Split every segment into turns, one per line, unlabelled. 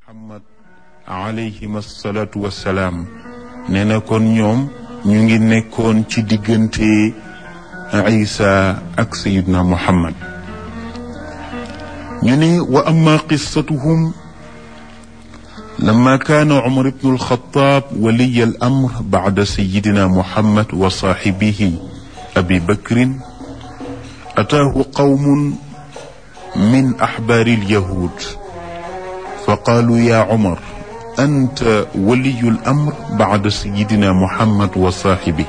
muhammad alayhim asalaatu wassalaam nee na kon ñoom ñu ngi nekkoon ci diggante isa ak sayidna muhammad ñu ne wa amma qissatuhum لما كان عمر بن الخطاب ولي الأمر بعد سيدنا محمد وصاحبه أبي بكر أتاه قوم من أحبار اليهود فقالوا يا عمر أنت ولي الأمر بعد سيدنا محمد وصاحبه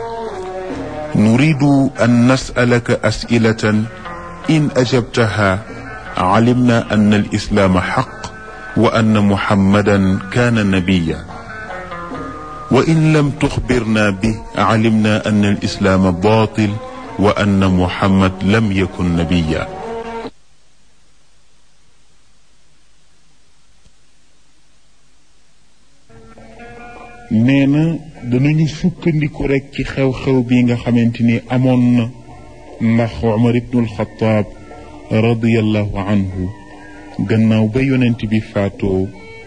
نريد أن نسألك أسئلة إن أجبتها علمنا أن الإسلام حق وأن محمدا كان نبيا وإن لم تخبرنا به علمنا أن الإسلام باطل وأن محمد لم يكن نبيا nee na danañu sukkandiku rek ci xew-xew bi nga xamante ni amoon na ndax Umar ibnul Xataab radiyallahu anhu gannaaw ba yonent bi faatoo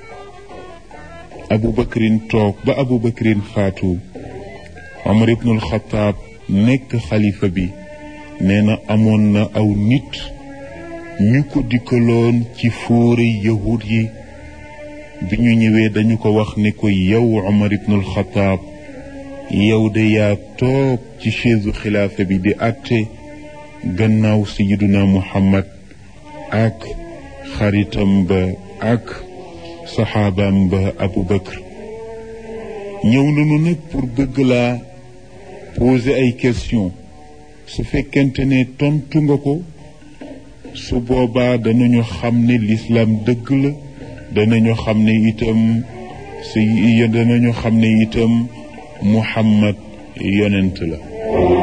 abu bakrin toog ba abu bakrin faatu omar ibnul xataab nekk xalifa bi nee na amoon na aw nit ñu ko dikkaloon ci fóore yahud yi bi ñu ñëwee dañu ko wax ne ko yow omar ibnul xataab yow de yaa toog ci chaise xilaafa bi di àtte gannaaw sayiduna muhammad ak xaritam ba ak saxaabaam ba abu bakr ñëw nañu nag pour bëgg laa poser ay question su fekkente ne tontu nga ko su boobaa danañu xam ne lislaam dëgg la danañu xam ne itam si danañu xam ne itam muhammad yonent la